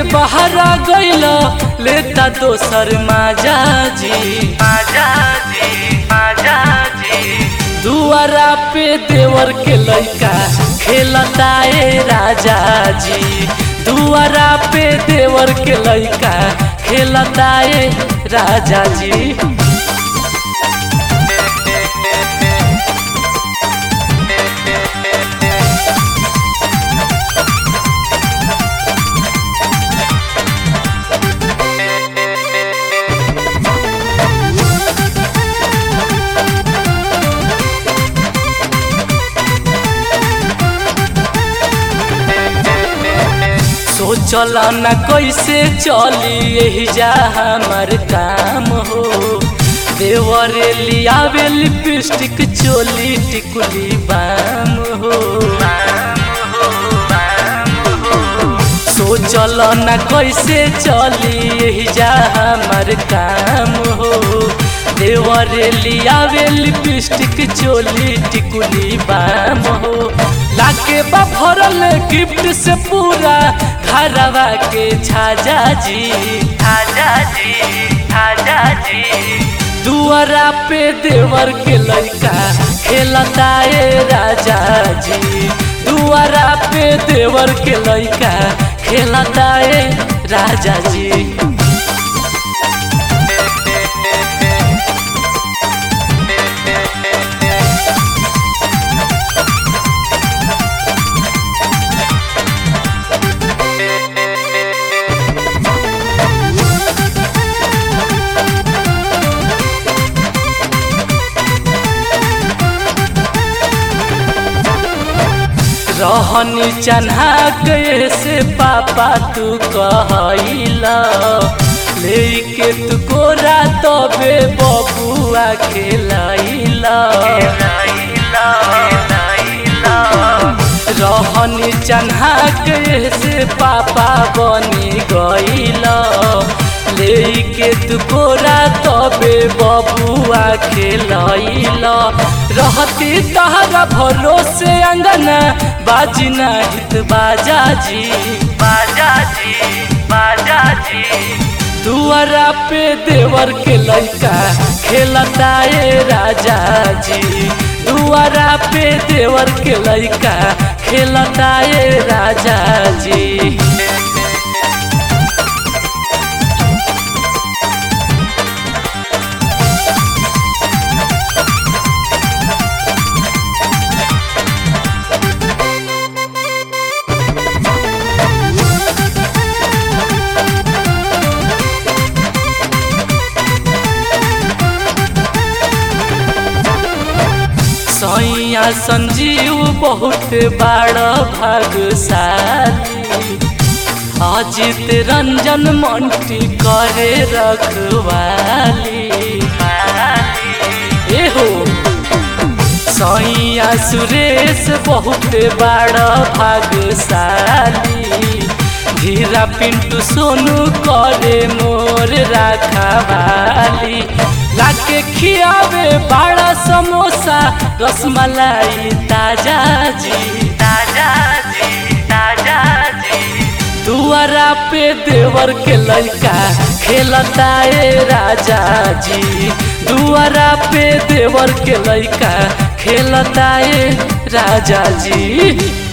के बहरा गइल लेता दोसर माजा जी माजा जी माजा जी दुआरा पे देवर के लइका खेलता ए राजा जी दुआरा पे देवर के लइका खेलता ए राजा जी सोचल न कैसे चली यही जा हमार काम हो देवर लियावे लिपस्टिक चोली टिकुली बाम हो सोचल न कैसे चली यही जा हमार काम हो देवर लियावे लिपस्टिक चोली टिकुली बाम हो लाके बा भरल गिफ्ट से पूरा घरवा के छाजा जी छाजा जी छाजा जी दुआरा पे देवर के लइका खेलता ए राजा जी दुआरा पे देवर के लइका खेलता ए राजा जी रहनी चन्हा गए से पापा तू कहला लेके तू कोरा तबे बबुआ खेलाइला रहनी चन्हा गए से पापा बनी गइला लेके तू कोरा तबे बबुआ खेलाइला रहती तहरा भरोसे अंगना बाजी हित बाजा जी बाजा जी बाजा जी दुआरा पे देवर के लइका खेलता ए राजा जी दुआरा पे देवर के लइका खेलता ए राजा जी सैया संजीव बहुत बड़ भागशाली अजित रंजन मंटी करे रखवाली एहो सैया सुरेश बहुत बड़ भागशाली धीरा पिंटू सोनू करे मोर रखवाली लाके खियावे बड़ा समोसा रसमलाई ताजा जी ताजा जी ताजा जी दुआरा पे देवर के लइका खेलता ए राजा जी दुआरा पे देवर के लइका खेलता ए राजा जी